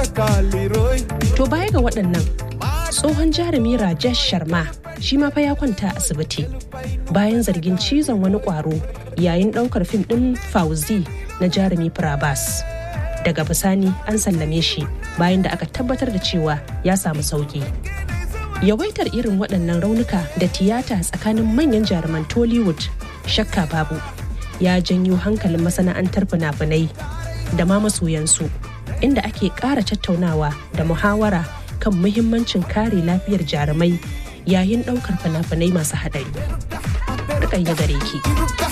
To baya ga waɗannan tsohon jarumi Rajesh Sharma shi ma fa ya kwanta asibiti bayan zargin cizon wani ƙwaro yayin ɗaukar fim ɗin Fauzi na jarumi Prabas. Daga bisani an sallame shi bayan da aka tabbatar da cewa ya samu sauki. Yawaitar irin waɗannan raunuka da tiyata tsakanin manyan jaruman Tollywood shakka babu ya janyo hankalin masana'antar fina-finai da ma masoyansu inda ake ƙara tattaunawa da muhawara kan muhimmancin kare lafiyar jarumai yayin ɗaukar fina-finai masu haɗari. Rukayya gare ki.